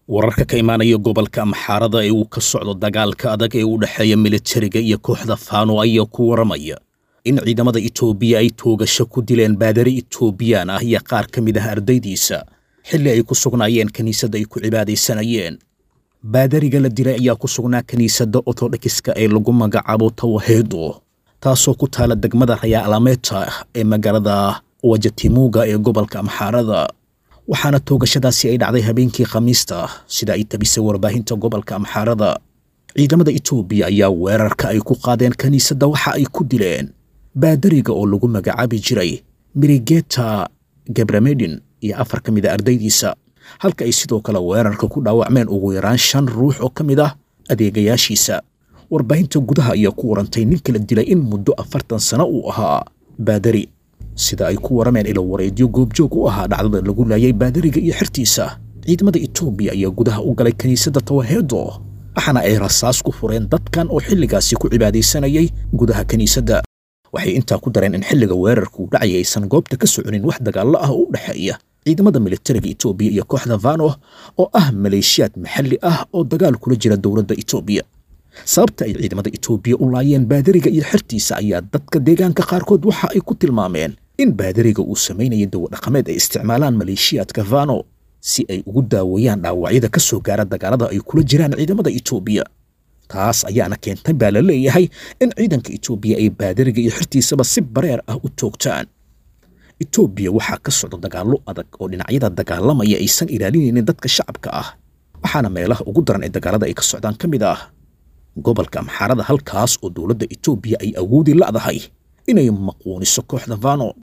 wararka ka imaanaya gobolka amxaarada ee uu ka socdo dagaalka adag ee u dhexeeya militariga iyo kooxda faano ayaa ku waramaya in ciidamada itoobiya ay toogasho ku dileen baadari itoobiyaan ah iyo qaar ka mid ah ardaydiisa xilli ay ku sugnaayeen kiniisadda ay ku cibaadaysanayeen baadariga la dilay ayaa ku sugnaa kiniisadda ortodhokiska ee lagu magacaabo tawaheedo taasoo ku taala degmada rayaalameta ee magaalada wajatimuuga ee gobolka amxaarada waxaana toogashadaasi ay dhacday habeenkii khamiista sida ay tabisay warbaahinta gobolka amxaarada ciidamada itoobiya ayaa weerarka ay ku qaadeen kiniisadda waxa ay ku dileen baadariga oo lagu magacaabi jiray mirigeta gabramedin iyo afar ka mid a ardaydiisa halka ay sidoo kale weerarka ku dhaawacmeen ugu yaraan shan ruux oo ka mid ah adeegayaashiisa warbaahinta gudaha ayaa ku warantay ninka la dilay in muddo afartan sano uu ahaa baadari sida ay ku warameen ilo wareedyo goobjoog u ahaa dhacdada lagu laayay baadariga iyo xertiisa ciidamada itoobiya ayaa gudaha u galay kiniisadda tawaheedo waxaana ay rasaas ku fureen dadkan oo xilligaasi ku cibaadaysanayay gudaha kiniisadda waxay intaa ku dareen in xilliga weerarku dhacay aysan goobta ka soconin wax dagaallo ah oo u dhexeeya ciidamada militariga itoobiya iyo kooxda vano oo ah maleeshiyaad maxalli ah oo dagaal kula jira dowladda itoobiya sababta ay ciidamada itoobiya u laayeen baadariga iyo xertiisa ayaa dadka deegaanka qaarkood waxa ay ku tilmaameen in baadariga uu samaynayo dawadhaqameed ay isticmaalaan maleeshiyaadka vano si ay ugu daaweeyaan dhaawacyada ka soo gaara dagaalada ay kula jiraan ciidamada itoobiya taas ayaana keentay baa la leeyahay in ciidanka itoobiya ay baadariga iyo xertiisaba si bareer ah u toogtaan itoobiya waxaa ka socda dagaallo adag oo dhinacyada dagaalamaya aysan ilaalinaynin dadka shacabka ah waxaana meelaha ugu daran ee dagaalada ay ka socdaan ka mid ah gobolka amxaarada halkaas oo dowladda itoobiya ay awoodi la'dahay inay maquuniso kooxda vano